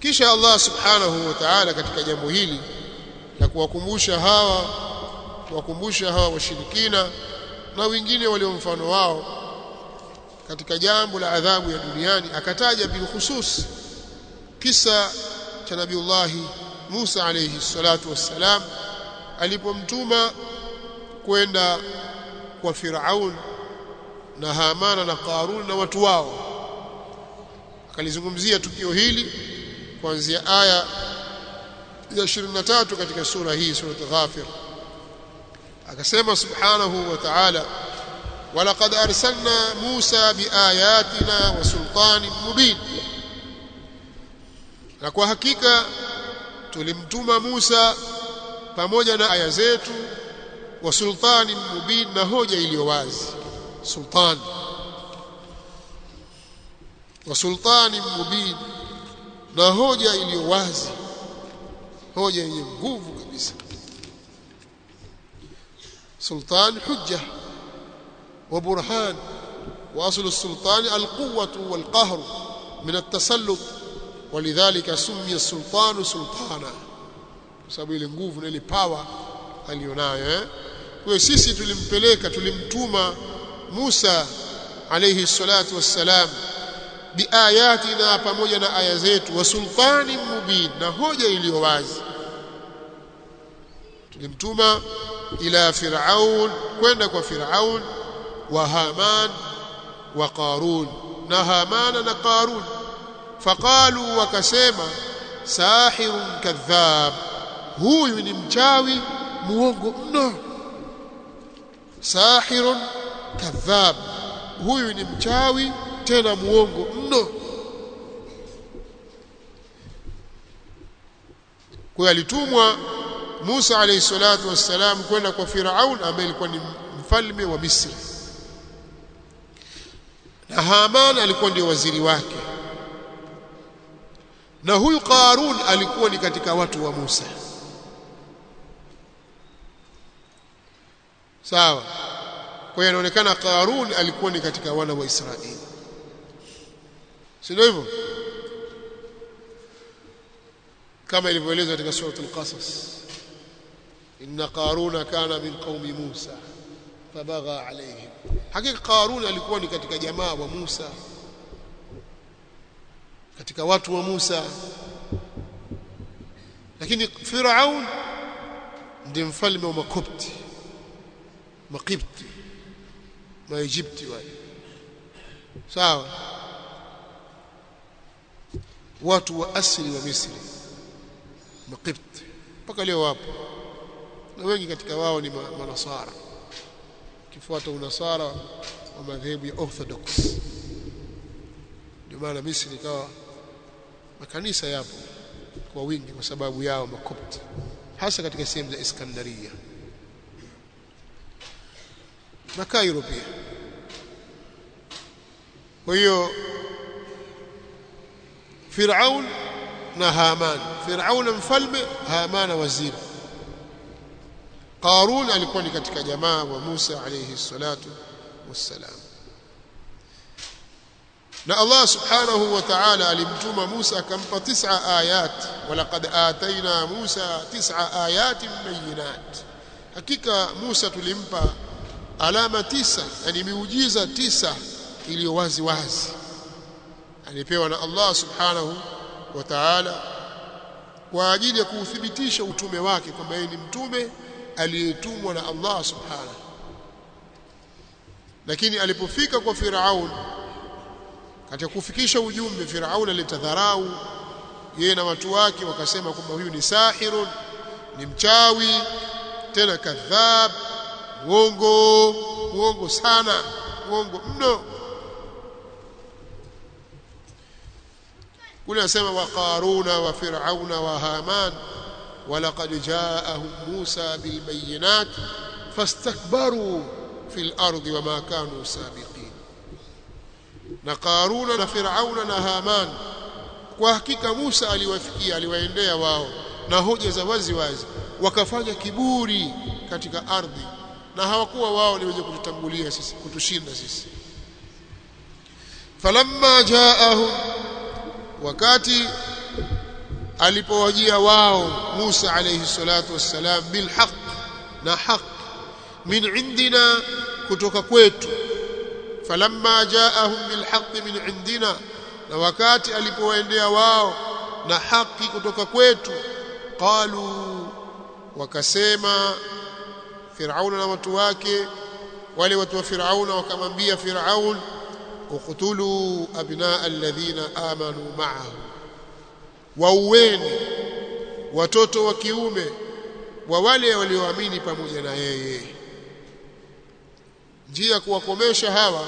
kisha Allah subhanahu wa ta'ala katika jambo hili la kuwakumbusha hawa kuwakumbusha hawa washirikina na wengine walio mfano wao katika jambo la adhabu ya duniani akataja bilkhusus kisa cha nabiullahi Musa alayhi salatu wassalam alipomtuma kwenda kwa Firaun na Hamana na Qarun na watu wao akalizungumzia tukio hili kuanzia aya ya 23 katika sura hii sura Ghafir akasema subhanahu wa ta'ala ولقد أرسلنا موسى بآياتنا وسلطان مبين na kwa hakika tulimtuma Musa pamoja na aya zetu wa sultani mubin na hoja iliyo wazi sultan wa sultani mubin na hoja iliyo wazi hoja yenye nguvu kabisa sultan hujja wa burhan واصل السلطان القوه والقهر من التسلط ولذلك سمي السلطان سلطانا sababu ile nguvu na ile power alionayo eh kwa sisi tulimpeleka tulimtuma Musa alayhi salatu wassalam biayatina pamoja na aya zetu wa sultani mubin na hoja iliyo wazi tulimtuma ila firaun kwenda kwa firaun wa haman wa qarun na hamana na qarun faqalu wakasema sahirun kadhab huyu ni mchawi muongo mno sahirun kadhab huyu ni mchawi tena muongo mno kwa alitumwa Musa alayhi salatu wassalam kwenda kwa Firaun ambaye alikuwa ni mfalme wa Misri na Haman alikuwa ndio waziri wake na huyu Qarun alikuwa ni katika watu wa Musa sawa kwa hiyo inaonekana Qarun alikuwa ni katika wana wa Israeli si ndio hivyo kama ilivyoelezwa katika sura al-Qasas inna qaruna kana min qaumi Musa fabagha alayhim hakika Qarun alikuwa ni katika jamaa wa Musa katika watu wa Musa lakini Firaun ndiye mfalme wa Makopti Makipti Maijipti wale sawa watu wa asili wa Misri Makipti mpaka leo wapo na wengi katika wao ni manasara kifuata unasara wa madhehebu ya Orthodox ndio maana Misri ikawa makanisa yapo kwa wingi kwa sababu yao makopti hasa katika sehemu za Iskandaria na Cairo pia kwa hiyo Firaun na Haman Firaun mfalme Haman waziri Qarun alikuwa ni katika jamaa wa Musa alayhi salatu wassalam na Allah subhanahu wa ta'ala alimtuma Musa akampa tis'a ayat walaqad ataina Musa tis'a ayatin bayinat hakika Musa tulimpa alama tisa yani miujiza tisa iliyo wazi wazi alipewa na Allah subhanahu wa ta'ala kwa ajili ya kuuthibitisha utume wake kwamba yeye ni mtume aliyetumwa na Allah subhanahu lakini alipofika kwa Firaun katika kufikisha ujumbe Firaun alitadharau yeye na watu wake wakasema kwamba huyu ni sahirun ni mchawi tena kadhab uongo uongo sana uongo mno kule anasema wa qaruna wa fir'auna wa haman ولقد جاءهم موسى بالبينات فاستكبروا في الأرض وما كانوا سابقين na Karuna na Firauna na Haman kwa hakika Musa aliwafikia aliwaendea wao na hoja za wazi wazi wakafanya kiburi katika ardhi na hawakuwa wao ni wenye kututangulia sisi kutushinda sisi falamma jaahum wakati alipowajia wao Musa alayhi salatu wassalam bil haqq na haq min indina kutoka kwetu falamma jaahum bil haqq min indina na wakati alipowaendea wao na haki kutoka kwetu qalu wakasema Firauna na watu wake wale watu wa Firauna wakamwambia Firaun uqtulu abnaa alladhina amanu ma'ahu waueni watoto wa kiume wa wale walioamini pamoja na yeye njia kuwakomesha hawa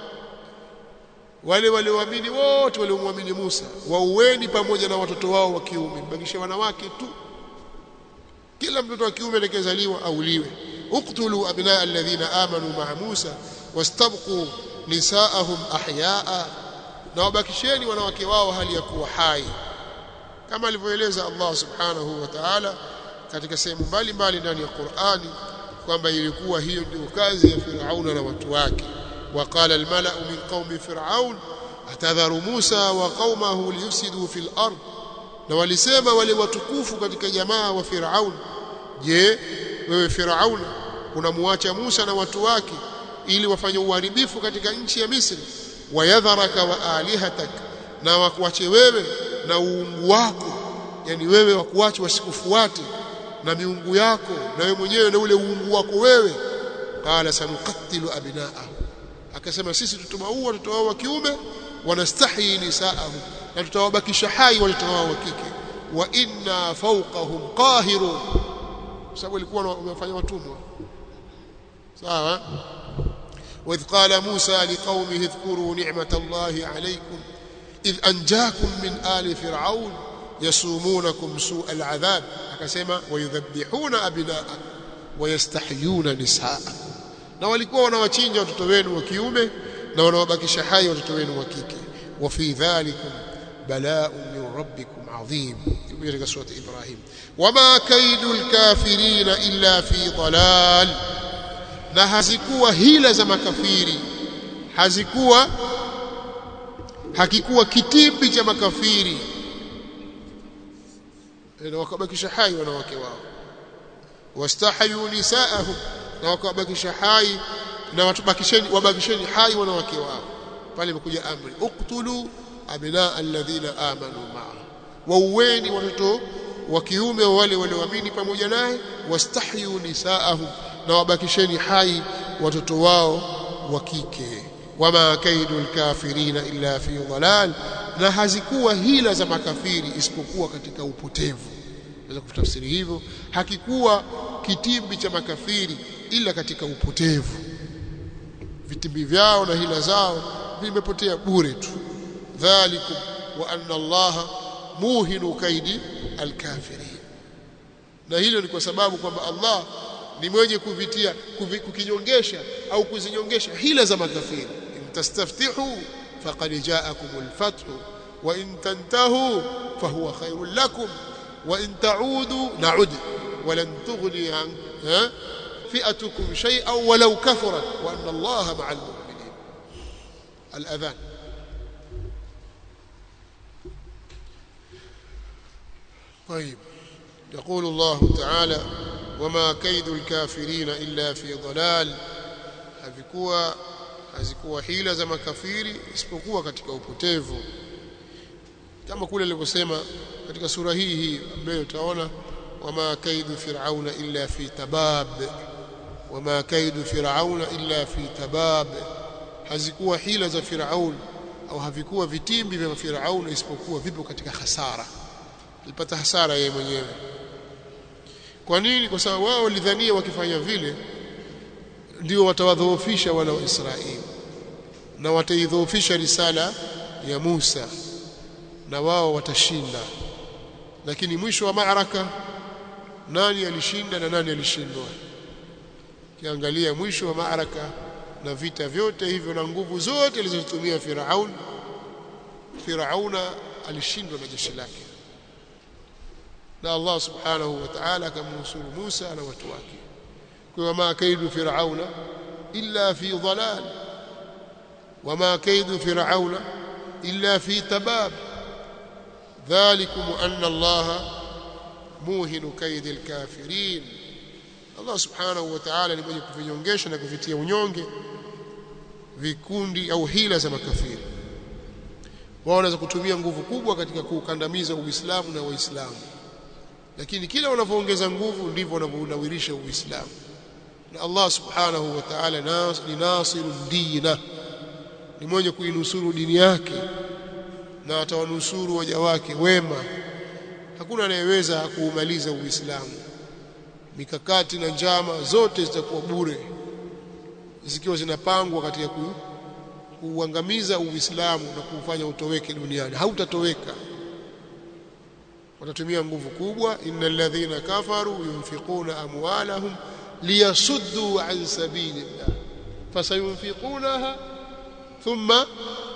wale walioamini wote waliomwamini Musa waueni pamoja na watoto wao wa kiume mbakishe wanawake tu kila mtoto wa kiume atakayezaliwa auliwe uqtulu abnaa alladhina amanu ma'a Musa wastabqu nisaahum ahyaa na wabakisheni wanawake wao hali ya kuwa hai kama alivyoeleza Allah subhanahu wa ta'ala katika sehemu mbalimbali ndani ya Qur'ani kwamba ilikuwa hiyo ndio kazi ya Firauna na watu wake وقال الملأ من قوم فرعون أتذر موسى وقومه ليفسدوا في الأرض na walisema wale watukufu katika jamaa wa Firaun je wewe Firaun unamwacha Musa na watu wake ili wafanye uharibifu katika nchi ya Misri wayadharaka wa alihatak na wakuache wewe na uungu wako yani wewe wakuache wasikufuate na miungu yako na wewe mwenyewe na ule uungu wako wewe qala sanuqattilu abnaahu akasema sisi tutawaua watoto wao wa kiume wanastahi nisaahum na tutawabakisha hai watoto wao wa kike wa inna fawqahum qahirun sababu walikuwa wamefanya watumwa sawa وإذ قال موسى لقومه اذكروا نعمة الله عليكم إذ أنجاكم من آل فرعون يسومونكم سوء العذاب akasema ويذبحون أبناءكم ويستحيون نساءكم na walikuwa wanawachinja watoto wenu wa kiume na wanawabakisha hai watoto wenu wa kike wa fi dhalikum bala'un min rabbikum adhim katika sura Ibrahim wama kaidul kafirina illa fi dalal na hazikuwa hila za makafiri hazikuwa hakikuwa kitimbi cha makafiri na wakabakisha hai wanawake wao wastahayu nisaahum na wakawabakisha hai na watubakisheni wabakisheni hai wanawake wao pale imekuja amri uqtulu abnaa alladhina amanu ma'a waueni watoto wa kiume wale walioamini pamoja naye wastahyu nisaahum na wabakisheni hai watoto wao wa kike wama kaidu alkafirina illa fi dhalal na hazikuwa hila za makafiri isipokuwa katika upotevu naweza kutafsiri hivyo hakikuwa kitimbi cha makafiri ila katika upotevu vitimbi vyao na hila zao vimepotea bure tu dhalikum wa anna allaha muhinu kaidi alkafirin na hilo ni kwa sababu kwamba Allah ni mwenye kuvitia kuvi, kukinyongesha au kuzinyongesha hila za makafiri intastaftihu faqad ja'akumul fathu wa in tantahu fahuwa khairul lakum wa in ta'udu na'ud ولن تغني عن فئتكم شيئا ولو كثرت وأن الله مع المؤمنين الأذان طيب يقول الله تعالى وما كيد الكافرين إلا في ضلال havikuwa hazikuwa hila za makafiri isipokuwa katika upotevu kama kule alivyosema katika sura hii hii ambayo utaona wama kaidu fir'auna illa fi tabab wama kaidu fir'auna illa fi tabab hazikuwa hila za Firaun au havikuwa vitimbi vya Firaun isipokuwa vipo katika hasara alipata hasara yeye mwenyewe kwa nini kwa sababu wao walidhania wakifanya vile ndio watawadhoofisha wana wa Israeli na wataidhoofisha risala ya Musa na wao watashinda lakini mwisho wa maaraka nani alishinda na nani alishindwa kiangalia mwisho wa maaraka na vita vyote hivyo na nguvu zote alizotumia Firaun Firauna alishindwa na jeshi lake na Allah subhanahu wa ta'ala akamnusuru Musa na watu wake kwa ma kaidu Firauna illa fi dhalal wama kaidu Firauna illa fi tabab dhalikum anna Allah muhinu kaidi alkafirin Allah subhanahu wa ta'ala ni mwenye kuvinyongesha na kuvitia unyonge vikundi au hila za makafiri wao wanaweza kutumia nguvu kubwa katika kuukandamiza Uislamu na Waislamu lakini kila wanavyoongeza nguvu ndivyo wanavyounawirisha Uislamu na Allah subhanahu wa ta'ala nas, ni nasiru dina ni mwenye kuinusuru dini yake na atawanusuru waja wake wema hakuna anayeweza kuumaliza Uislamu mikakati na njama zote zitakuwa bure zikiwa zinapangwa katika ku, kuuangamiza Uislamu na kuufanya utoweke duniani hautatoweka watatumia nguvu kubwa innal ladhina kafaru yunfiquna amwalahum liyasuddu an sabilillah fasayunfiqunaha thumma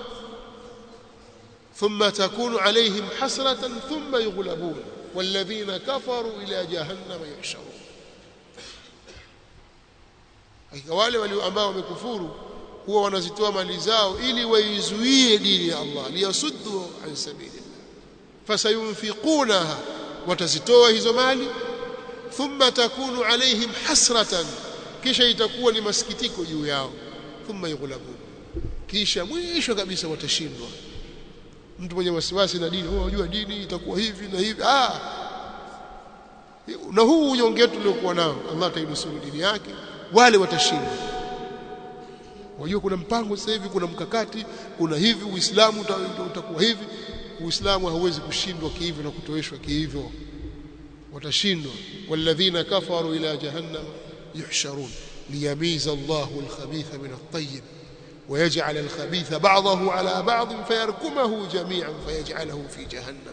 ثم تكون عليهم حسرة ثم يغلبون والذين كفروا إلى جهنم يحشرون hakika wale walio ambao wamekufuru huwa wanazitoa mali zao ili waizuie dini ya Allah liyasuddu an sabilillah fasayunfiqunaha watazitoa hizo mali thumma takunu alaihim hasratan kisha itakuwa ni masikitiko juu yao thumma yughlabun kisha mwisho kabisa watashindwa mtu mwenye wasiwasi na dini oh unajua dini itakuwa hivi na hivi ah na huu unyonge wetu uliokuwa nao Allah atainusuru dini yake wale watashinda wajua kuna mpango sasa hivi kuna mkakati kuna hivi uislamu utakuwa hivi uislamu hauwezi kushindwa kihivyo na kutoweshwa kihivyo watashindwa walladhina kafaru ila jahannam yuhsharun liyamiza Allahu al-khabitha min at-tayyib ويجعل الخبيث بعضه على بعض فيركمه جميعا فيجعله في جهنم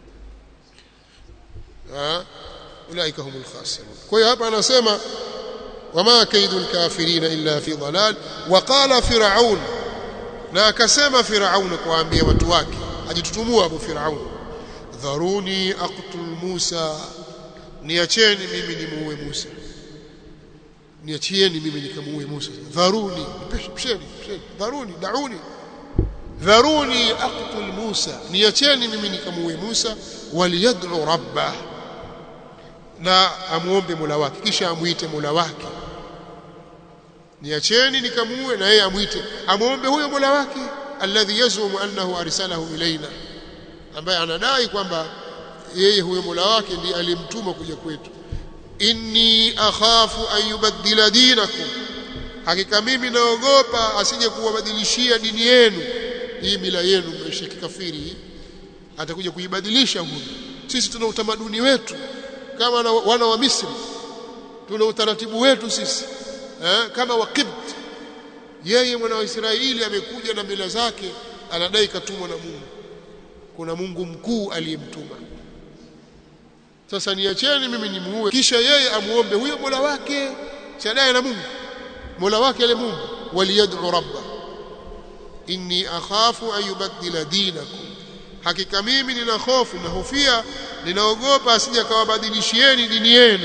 ها اولئك هم الخاسرون kwa hapa anasema wama kaidul kafirin illa fi dhalal waqala fir'aun na akasema fir'aun kuambia watu wake ajitutumua abu fir'aun dharuni aqtul musa niacheni mimi nimuue musa niachieni mimi nikamuue musa dharuni pisheni pisheni dharuni dauni dharuni aqtul musa niacheni mimi nikamuue musa waliyad'u rabbah na amuombe Mola wake kisha amuite Mola wake niacheni nikamuue na yeye amuite amuombe huyo Mola wake alladhi yazumu annahu arsalahu ilaina ambaye anadai kwamba yeye huyo Mola wake ndiye alimtuma kuja kwetu inni akhafu an yubaddila dinakum hakika mimi naogopa asije kuwabadilishia dini yenu hii mila yenu mnaishi kikafiri atakuja kuibadilisha huyu sisi tuna utamaduni wetu kama na, wana wa Misri tuna utaratibu wetu sisi eh, kama wa Qibt yeye mwana wa Israeli amekuja na mila zake anadai katumwa na Mungu kuna Mungu mkuu aliyemtuma sasa niacheni mimi nimuue kisha yeye amuombe huyo Mola wake chadaye na Mungu Mola wake ale Mungu waliyad'u rabba inni akhafu an yubaddila dinakum hakika mimi nina hofu na hofia ninaogopa asije akawabadilishieni dini yenu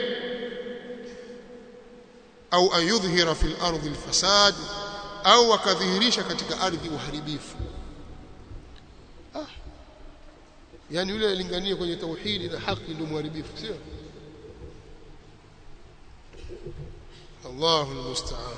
au an yudhhira fil ardi alfasad au akadhihirisha katika ardhi uharibifu ah yani yule alingania kwenye tauhidi na haki ndio muharibifu sio Allahu almusta'an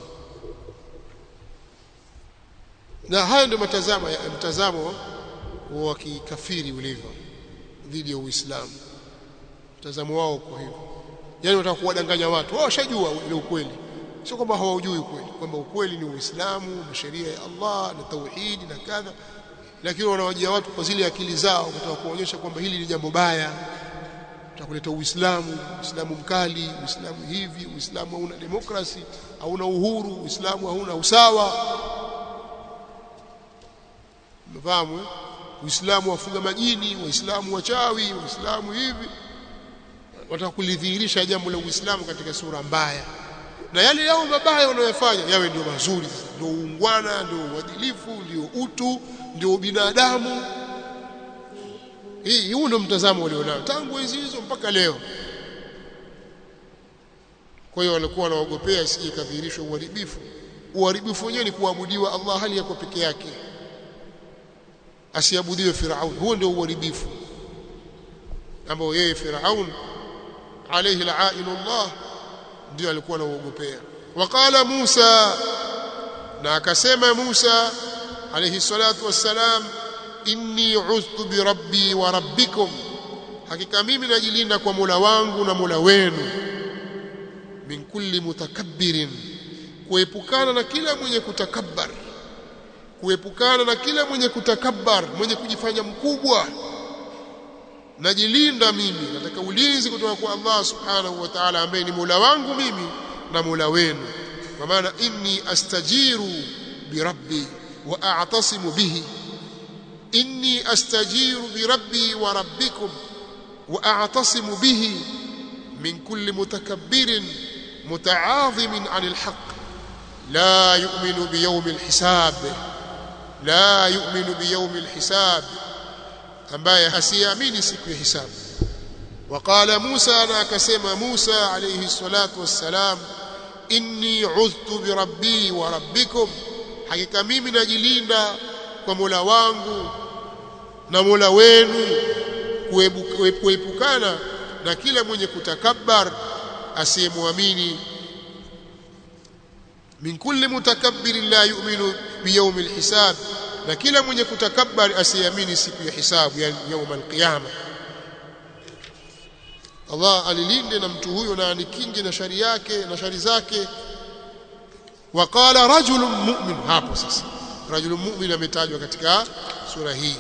na haya ndio matazamo ya mtazamo wa kikafiri ulivyo dhidi ya Uislamu mtazamo wao kwa hivyo yani wataka kuwadanganya watu wao washajua ile ukweli sio kwamba hawajui ukweli kwamba ukweli ni Uislamu na sheria ya Allah na tauhidi na kadha lakini wanawajia watu kwa zile akili zao kutaka kuonyesha kwamba hili ni jambo baya tutakuleta Uislamu Uislamu mkali Uislamu hivi Uislamu hauna demokrasi hauna uhuru Uislamu hauna usawa mfahamu eh? Uislamu wafuga majini Waislamu wachawi Waislamu hivi wataka kulidhihirisha jambo la Uislamu katika sura mbaya na yale yao mabaya wanayofanya yawe ndio mazuri ndio uungwana ndio uadilifu ndio utu ndio binadamu hii huu ndio mtazamo walionao tangu enzi hizo mpaka leo kwa hiyo walikuwa wanaogopea isije kadhihirishwa uharibifu uharibifu wenyewe ni kuabudiwa Allah hali yako peke yake asiabudiwe Firaun huo ndio uharibifu ambao yeye Firaun alayhi la'inullah ndio alikuwa anaoogopea waqala Musa na akasema Musa alayhi salatu wassalam inni uztu bi rabbi wa rabbikum hakika mimi najilinda kwa Mola wangu na Mola wenu min kulli mutakabbirin kuepukana na kila mwenye kutakabbar kuepukana na kila mwenye kutakabbar mwenye kujifanya mkubwa najilinda mimi nataka ulinzi kutoka kwa Allah subhanahu wa ta'ala ambaye ni Mola wangu mimi na Mola wenu kwa maana inni astajiru bi rabbi wa a'tasimu bihi inni astajiru bi rabbi wa rabbikum wa a'tasimu bihi min kulli mutakabbirin muta'azimin 'anil haqq la yu'minu bi yawmil hisab la yu'minu bi yawmil hisab ambaye hasiamini siku ya hisabu وقال موسى انا كسم موسى عليه الصلاه والسلام inni udhtu bi rabbi wa rabbikum hakika mimi najilinda kwa Mola wangu na Mola wenu kuepukana na kila mwenye kutakabbar asiyemwamini min kulli mutakabbirin la yu'minu bi yawmil hisab na kila mwenye kutakabbar asiamini siku ya hisabu yani يوم القيامه Allah alilinde na mtu huyo na anikinge na shari yake na shari zake waqala rajulun mu'min hapo sasa rajulun mu'min ametajwa katika sura hii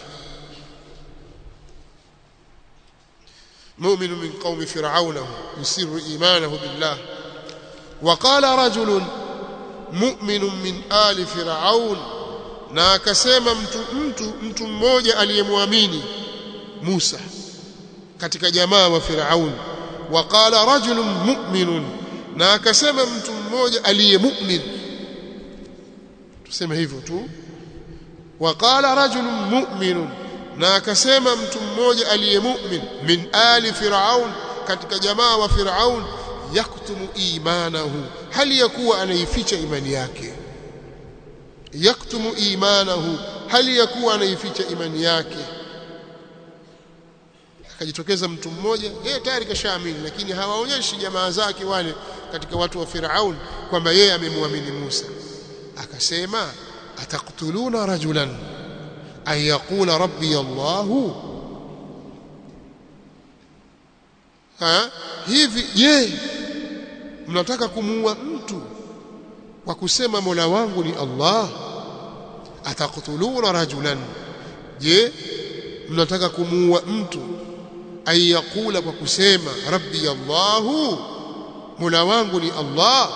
مؤمن من قوم فرعون يسر إيمانه بالله وقال رجل مؤمن من آل فرعون na akasema mtu mtu mtu mmoja aliyemwamini Musa katika jamaa wa Firaun waqala rajulun mu'minun na akasema mtu mmoja aliye mu'min tuseme hivyo tu waqala rajulun mu'minun na akasema mtu mmoja aliye mu'min min ali Firaun katika jamaa wa Firaun yaktumu imanahu hali yakuwa anaificha imani yake yaktumu imanahu hali yakuwa anaificha imani yake akajitokeza mtu mmoja yeye tayari kashaamini lakini hawaonyeshi jamaa zake wale katika watu wa Firaun kwamba yeye amemwamini Musa akasema ataktuluna rajulan an yaqula rabbi Allah ha hivi je mnataka kumuua mtu kwa kusema Mola wangu ni Allah ataktuluna rajulan je mnataka kumuua mtu ayakula kwa kusema rabbi Allahu Mola wangu ni Allah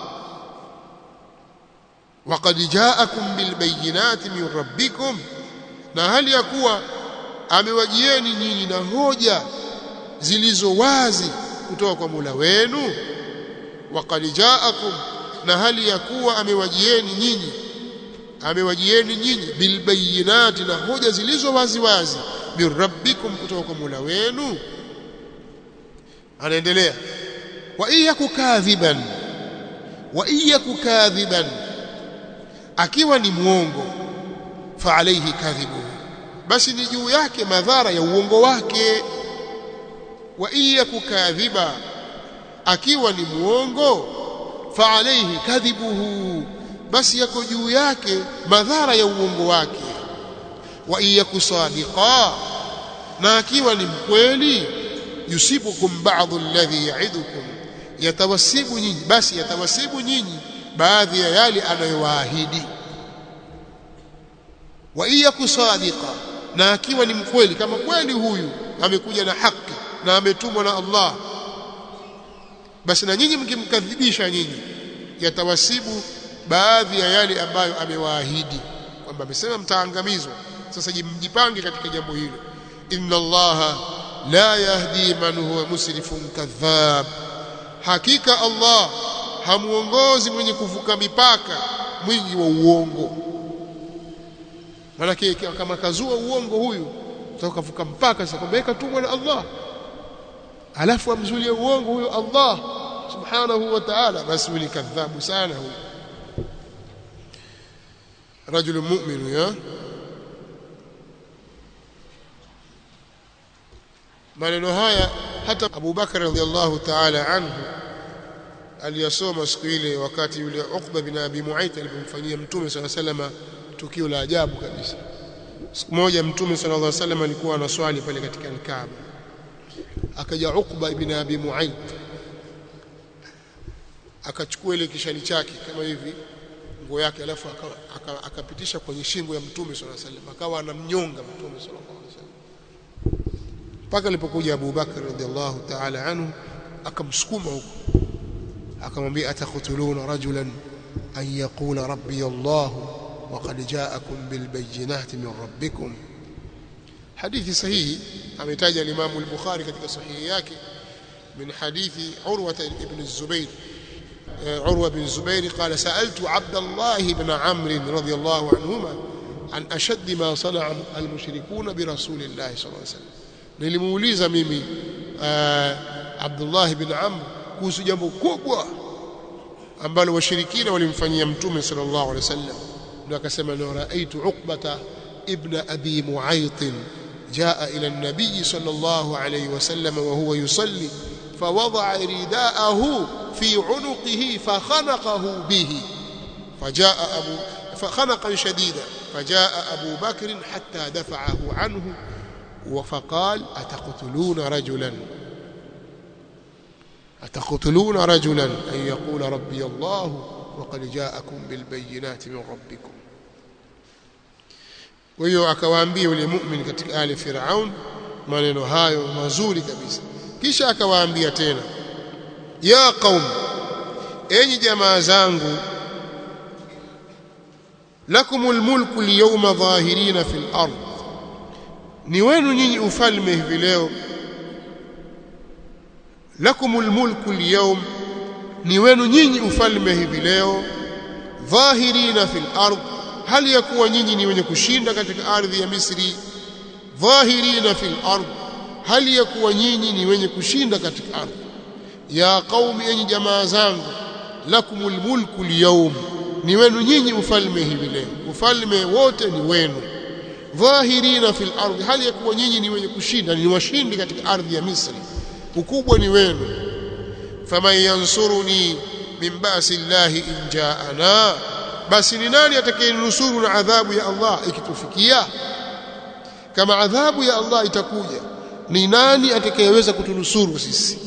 waqad ja'akum bil bayyinati min rabbikum na hali ya kuwa amewajieni nyinyi na hoja zilizo wazi kutoka kwa Mola wenu waqad ja'akum na hali ya kuwa amewajieni nyinyi amewajieni nyinyi bil bayyinati na hoja zilizo wazi wazi min rabbikum kutoka kwa Mola wenu anaendelea wa iyaku kadhiban wa iyaku kadhiban akiwa ni muongo fa alayhi kadhibu basi ni juu yake madhara ya uongo wake wa iyaku kadhiba akiwa ni muongo fa alayhi kadhibuhu basi yako juu yake madhara ya uongo wake wa iyaku sadiqa na akiwa ni mkweli yusibukum ba'dhu alladhi ya'idukum yatawasibu nyinyi basi yatawasibu nyinyi baadhi ya yale anayowaahidi wa iyaku sadiqa na akiwa ni mkweli kama kweli huyu amekuja na haki na ametumwa na Allah basi na nyinyi mkimkadhibisha nyinyi yatawasibu baadhi ya yale ambayo amewaahidi kwamba amesema mtaangamizwa sasa mjipange katika jambo hilo inna allaha la yahdi man huwa musrifun kadhab hakika allah hamuongozi mwenye kuvuka mipaka mwingi wa uongo manake kama kazua uongo huyu utakavuka mpaka sasa kwamba katumwa na Allah alafu amzulie uongo huyo Allah subhanahu wa ta'ala basi ni kadhabu sana huyo رجل مؤمن يا maneno haya hata Abu Bakar radhiallahu ta'ala anhu aliyasoma siku ile wakati yule Uqba bin Abi Mu'ayth alipomfanyia Mtume صلى الله عليه وسلم tukio la ajabu kabisa siku moja Mtume صلى الله عليه وسلم alikuwa anaswali pale katika al-Kaaba akaja Uqba ibn Abi Mu'ayth akachukua ile kishali chake kama hivi nguo yake alafu akapitisha aka, aka kwenye shingo ya Mtume صلى الله عليه وسلم akawa anamnyonga Mtume صلى الله عليه وسلم mpaka alipokuja Abu Bakar radhiallahu ta'ala anhu akamsukuma huko akamwambia atakhutuluna rajulan an yaqula rabbi Allah وقد جاءكم بالبينات من ربكم حديث صحيح ametaja الامام البخاري katika sahihi yake من حديث عروة بن الزبير عروة بن الزبير قال سألت عبد الله بن عمرو رضي الله عنهما عن أشد ما صنع المشركون برسول الله صلى الله عليه وسلم nilimuuliza mimi Abdullah bin Amr kuhusu jambo kubwa ambalo washirikina walimfanyia mtume sallallahu alaihi wasallam ndio akasema la raaitu uqbata ibn abi muayth jaa ila an-nabiy sallallahu alaihi wasallam wa huwa yusalli فوضع رداءه في عنقه فخنقه به فجاء أبو فخنقا شديدا فجاء أبو بكر حتى دفعه عنه فقال أتقتلون رجلا أتقتلون رجلا أن يقول ربي الله وقد جاءكم بالبينات من ربكم ويو akawaambia yule mu'min katika ali Firaun maneno hayo mazuri kabisa kisha akawaambia tena ya qaum enyi jamaa zangu lakumul mulku liyawma dhahirina fil ard ni wenu nyinyi ufalme hivi leo lakumul mulku liyawm ni wenu nyinyi ufalme hivi leo dhahirina fil ard hali ya kuwa nyinyi ni wenye kushinda katika ardhi ya Misri dhahirina fil ard hali ya kuwa nyinyi ni wenye kushinda katika ardhi ya qaumi enyi jamaa zangu lakumul mulku liyawm ni wenu nyinyi ufalme hivi leo ufalme wote ni wenu dhahirina fil ardhi hali ya kuwa nyinyi ni wenye kushinda ni washindi katika ardhi ya Misri ukubwa ni wenu faman yansuruni min ba'si llahi in ja'ana basi ni nani atakayenusuru na adhabu ya Allah ikitufikia kama adhabu ya Allah itakuja ni nani atakayeweza kutunusuru sisi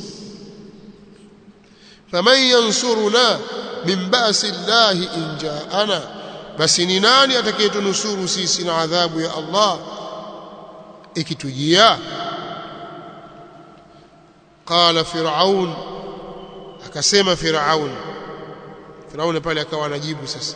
faman yansuruna min ba'si llahi in ja'ana basi ni nani atakayetunusuru sisi na adhabu ya Allah ikitujia qala fir'aun akasema fir'aun fir'aun pale akawa anajibu sasa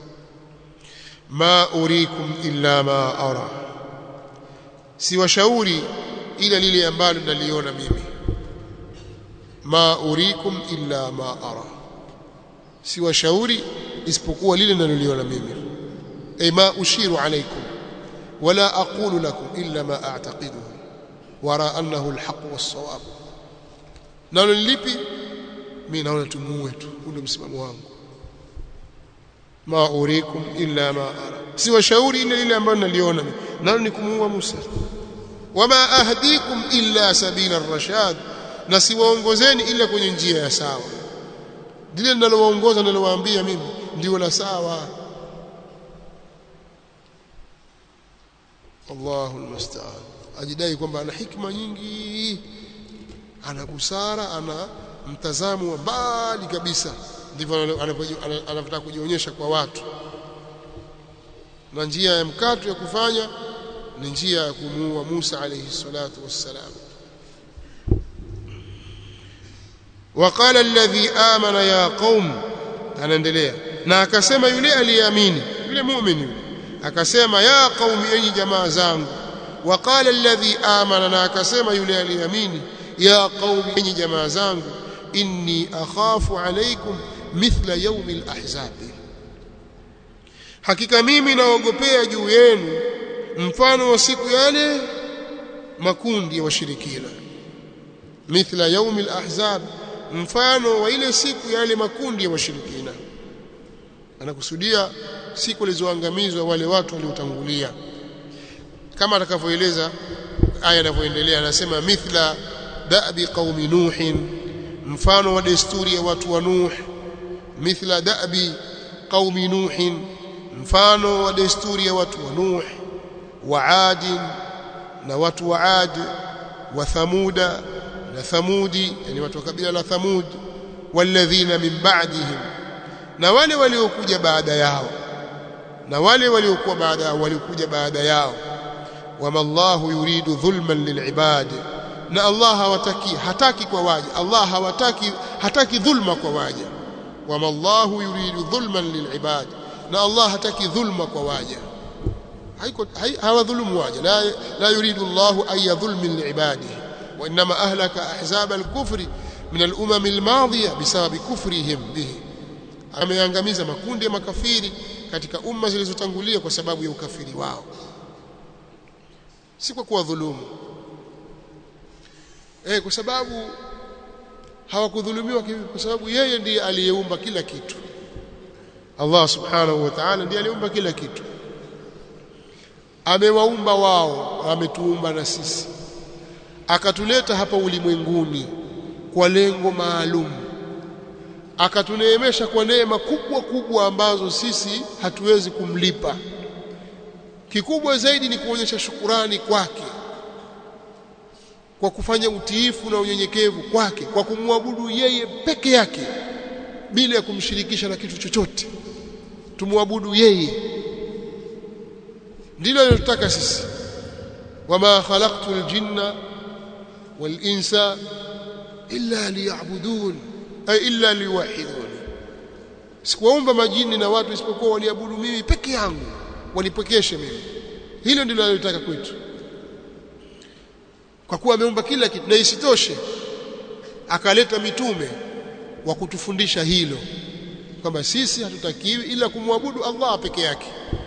ma urikum illa ma ara siwashauri ila lile ambalo naliona mimi ma urikum illa ma ara siwashauri isipokuwa lile ninaloliona mimi ay ma ushiru alaykum wala aqulu lakum illa ma a'taqiduhu wara annahu alhaq was-sawab nalo lipi mimi naona tumuue tu ndio msimamo wangu ma urikum illa ma ara siwashauri ile lile ambalo naliona mimi nalo ni kumuua Musa wama ahdikum illa sabila ar-rashad na siwaongozeni ila kwenye njia ya sawa lile ninalowaongoza ninalowaambia mimi ndio la sawa Allahu almusta'an ajidai kwamba ana hikma nyingi ana busara ana mtazamo wa mbali kabisa ndivyo anavyotaka kujionyesha kwa watu na njia ya mkato ya kufanya ni njia ya kumuua Musa alayhi salatu wassalam وقال الذي آمن يا قوم anaendelea na akasema yule aliyeamini yule muumini akasema ya qaumi enyi jamaa zangu وقال الذي آمن na akasema yule aliyeamini ya qaumi enyi jamaa zangu inni akhafu alaykum mithla yawm al-ahzab hakika mimi naogopea juu yenu mfano wa siku yale makundi ya washirikina mithla yawm al-ahzab mfano wa ile siku yale makundi ya washirikina anakusudia siku zilizoangamizwa wale watu waliotangulia kama atakavyoeleza aya inavyoendelea anasema mithla da'bi qaumi nuhin mfano wa desturi ya watu wa nuh mithla da'bi qaumi nuhin mfano wa desturi ya watu wa nuh wa adin na watu wa ad wa thamuda na thamudi yani watu wa kabila la thamud walladhina min ba'dihim na wale waliokuja baada yao na wale waliokuwa baada yao waliokuja baada yao wama Allahu yuridu dhulman lilibad na Allah hawataki hataki kwa waja Allah hawataki hataki dhulma kwa waja wama Allahu yuridu dhulman lilibad na Allah hataki dhulma kwa waja haiko hawadhulumu waja la la yuridu Allahu ay yadhulmi liibadihi wa inma ahlaka ahzab al-kufri min al-umam al-madhiya bisababi kufrihim bihi ameangamiza makundi ya makafiri katika umma zilizotangulia kwa sababu ya ukafiri wao si kwa kuwadhulumu eh kwa sababu hawakudhulumiwa kwa sababu yeye ndiye aliyeumba kila kitu Allah subhanahu wa ta'ala ndiye aliumba kila kitu amewaumba wao ametuumba na sisi akatuleta hapa ulimwenguni kwa lengo maalum akatuneemesha kwa neema kubwa kubwa ambazo sisi hatuwezi kumlipa kikubwa zaidi ni kuonyesha shukurani kwake kwa kufanya utiifu na unyenyekevu kwake kwa kumwabudu yeye peke yake bila ya kumshirikisha na kitu chochote tumwabudu yeye ndilo linalotaka sisi wama khalaqtul jinna wal insa illa liya'budun ay illa liwahidun sikuwaumba majini na watu isipokuwa waliabudu mimi peke yangu walipokeshe mimi hilo ndilo analotaka kwetu kwa kuwa ameumba kila kitu na isitoshe akaleta mitume wa kutufundisha hilo kwamba sisi hatutakiwi ila kumwabudu Allah peke yake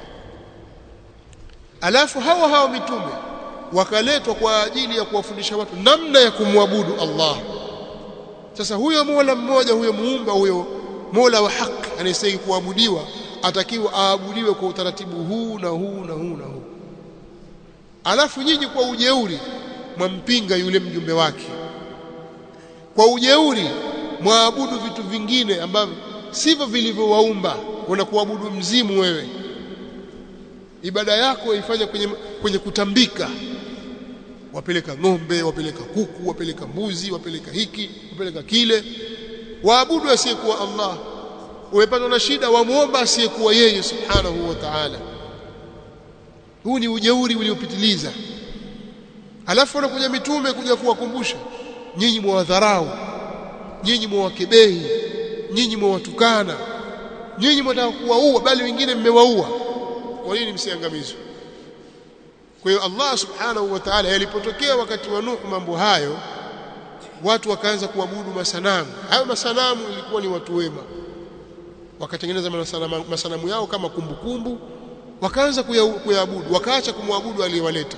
alafu hawa hawa mitume wakaletwa kwa ajili ya kuwafundisha watu namna ya kumwabudu Allah sasa huyo Mola mmoja huyo muumba huyo Mola wa haki anayestahili kuabudiwa atakiwa aabudiwe kwa utaratibu huu na huu na huu na huu alafu nyinyi kwa ujeuri mwampinga yule mjumbe wake kwa ujeuri mwaabudu vitu vingine ambavyo sivyo vilivyowaumba unakuabudu mzimu wewe ibada yako ifanye kwenye, kwenye kutambika wapeleka ng'ombe wapeleka kuku wapeleka mbuzi wapeleka hiki wapeleka kile waabudu asiyekuwa Allah umepatwa na shida wamuomba asiyekuwa yeye subhanahu wa ta'ala huu ni ujeuri uliopitiliza alafu wanakuja mitume kuja kuwakumbusha nyinyi mwadharau nyinyi mwawakebehi nyinyi mwawatukana nyinyi mwataka kuwaua bali wengine mmewaua kwa nini msiangamizwe kwa hiyo Allah subhanahu wa ta'ala yalipotokea wakati wa Nuh mambo hayo watu wakaanza kuabudu masanamu hayo masanamu ilikuwa ni watu wema wakatengeneza masanamu, masanamu yao kama kumbukumbu kumbu, wakaanza kuyaabudu wakaacha kumwabudu aliyewaleta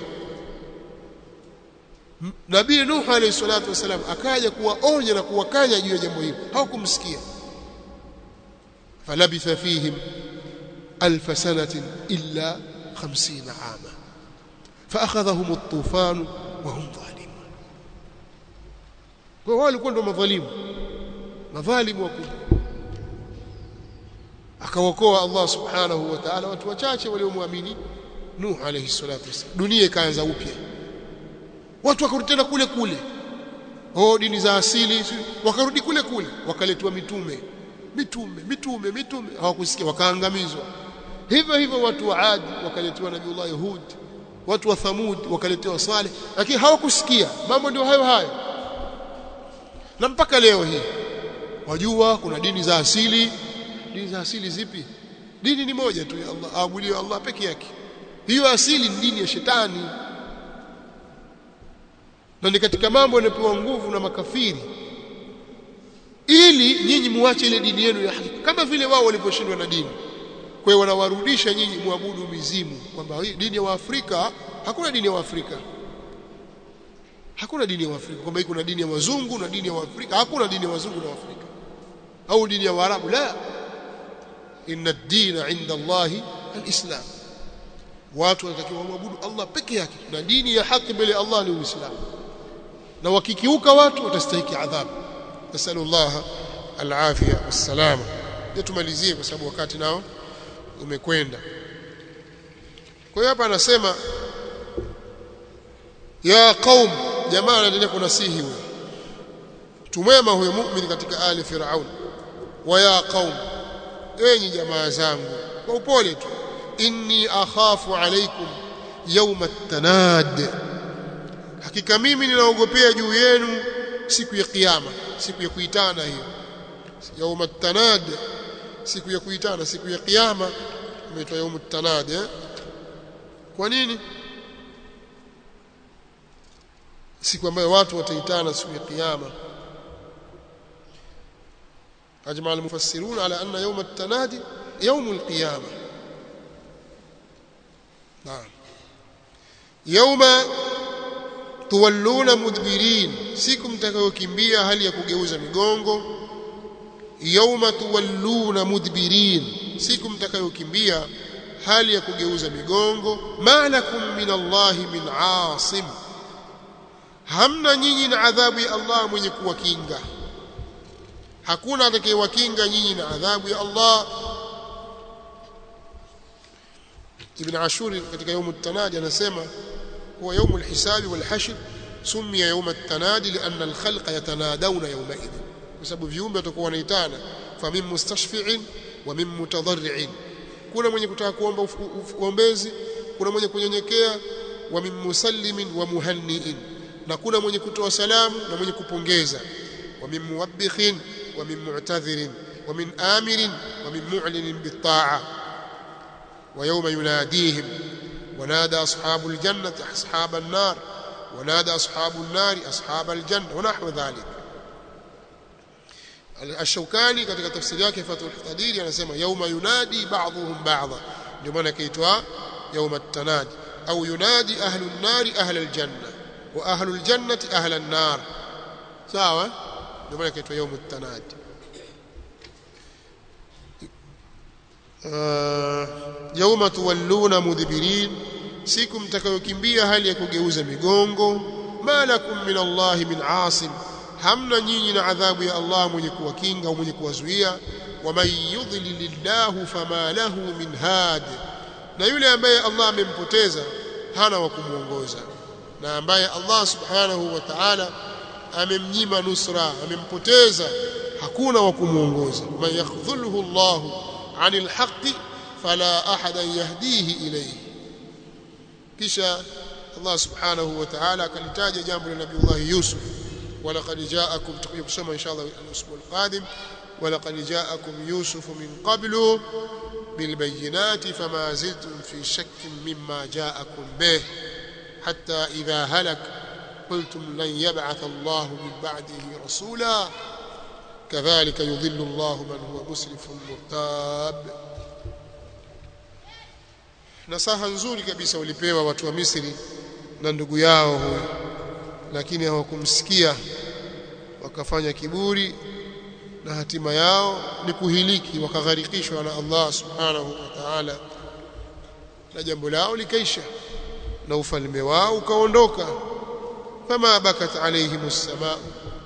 Nabii Nuh alayhi salatu wasalam akaja kuwaonya na kuwakanya juu ya jambo hilo hawakumsikia falabitha fihim alf sanatin illa 50 ama فاخذهم الطوفان وهم ظالمون kwa walikuwa ndo madhalimu madhalimu wakubwa akawakoa Allah subhanahu wa ta'ala watu wachache waliomwamini Nuh alayhi salatu wasallam dunia ikaanza upya watu wakarudi tena kule kule oh dini za asili wakarudi kule kule wakaletwa mitume mitume mitume mitume hawakusikia wakaangamizwa hivyo hivyo watu wa Ad wakaletewa Nabiullah Hud watu wa Thamud wakaletewa Saleh lakini hawakusikia mambo ndio hayo hayo na mpaka leo hii wajua kuna dini za asili dini za asili zipi dini ni moja tu ya Allah aabudiwe Allah peke yake hiyo asili ni dini ya shetani na ni katika mambo yanayopewa nguvu na makafiri ili nyinyi muache ile dini yenu ya hakika kama vile wao waliposhindwa na dini kwa hiyo wanawarudisha nyinyi muabudu mizimu kwamba dini ya Waafrika hakuna dini ya Waafrika hakuna dini ya Waafrika kwamba kuna dini ya wazungu na dini ya Waafrika hakuna dini ya wazungu na Waafrika au dini ya Waarabu la inna ad-dina 'inda Allah al-islam watu wanatakiwa waabudu Allah peke yake na dini ya haki mbele ya Allah ni Uislamu na wakikiuka watu watastahiki adhabu nasallallahu alafia wassalama ndio tumalizie kwa sababu wakati nao umekwenda kwa hiyo hapa anasema ya qaum jamaa anaendelea kunasihi huyo tumwema huyo muumini katika ali firaun wa ya qaum enyi jamaa zangu kwa upole tu inni akhafu alaikum yawma at-tanad hakika mimi ninaogopea juu yenu siku ya kiyama siku ya kuitana hiyo yawma at-tanad siku ya kuitana siku ya kiyama imeitwa yawma at-tanad eh? kwa nini siku ambayo watu wataitana siku ya kiyama أجمع المفسرون على أن يوم التنادي يوم القيامة نعم يوم tuwalluna mudbirin siku mtakayokimbia hali ya kugeuza migongo yauma tuwalluna mudbirin siku mtakayokimbia hali ya kugeuza migongo malakum min Allahi min asim hamna nyinyi na adhabu ya Allah mwenye kuwakinga hakuna atakayewakinga nyinyi na adhabu ya Allah Ibn Ashur katika يوم التنادي anasema هو يوم الحساب والحشر سمي يوم التنادي لأن الخلق يتنادون يومئذ بسبب viumbe watakuwa wanaitana famin mustashfi'in wa min mutadarri'in kuna mwenye kutaka kuomba uombezi kuna mwenye kunyenyekea wa min musallimin wa muhanniin na kuna mwenye kutoa salamu na mwenye kupongeza wa min muwabbikhin wa min mu'tadhirin wa min amirin wa min mu'linin bit-ta'a wa yawma yunadihim ونادى أصحاب الجنة أصحاب النار ونادى أصحاب النار أصحاب الجنة ونحو ذلك الشوكاني katika tafsiri yake Fathul Qadir anasema yauma yunadi ba'dhum ba'dha ndio maana kaitwa yauma at-tanadi au yunadi ahlun nari ahla al-janna wa ahlul jannati ahla an-nar sawa ndio maana kaitwa yauma at-tanadi yauma tuwalluna mudbirin siku mtakayokimbia hali ya kugeuza migongo malakum min Allah min asim hamna nyinyi na adhabu ya Allah mwenye kuwakinga au mwenye kuwazuia waman yudlilillahu fama lahu min had na yule ambaye Allah amempoteza hana wa kumuongoza na ambaye Allah subhanahu wa ta'ala amemnyima nusra amempoteza hakuna wa kumuongoza man yakhdhulhu Allahu عن الحق فلا أحدا يهديه إليه kisha Allah subhanahu wa ta'ala akalitaja jambo la Nabii Allah Yusuf walaqad ja'akum tutakuja kusoma inshallah al-usbu al-qadim walaqad ja'akum Yusuf min qablu bil bayyinati fama ziltum fi shakkin mimma ja'akum bih hatta idha halak qultum lan yab'ath Allah min ba'dihi rasula كذلك يضل الله من هو مسرف مرتاب nasaha nzuri kabisa ulipewa watu wa Misri na ndugu yao huyo lakini hawakumsikia wakafanya kiburi na hatima yao ni kuhiliki wakagharikishwa na Allah subhanahu wa ta'ala na jambo lao likaisha na ufalme wao ukaondoka fama bakat alayhimus samaa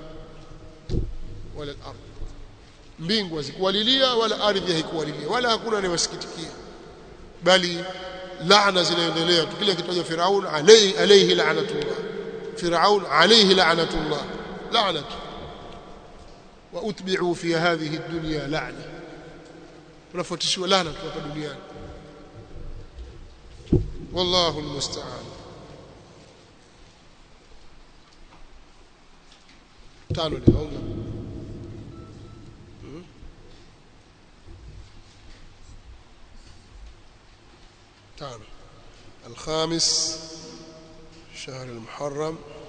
wala al-ard mbingu hazikuwalilia wala ardhi haikuwalilia wala hakuna anayewasikitikia bali laana zinaendelea tukile kitaja Firaun alayhi alayhi la'natullah Firaun alayhi la'natullah la'natu wa utbi'u fi hadhihi ad-dunya la'na tunafuatishwa laana hapa duniani wallahu almusta'an tano leo تانو الخامس شهر المحرم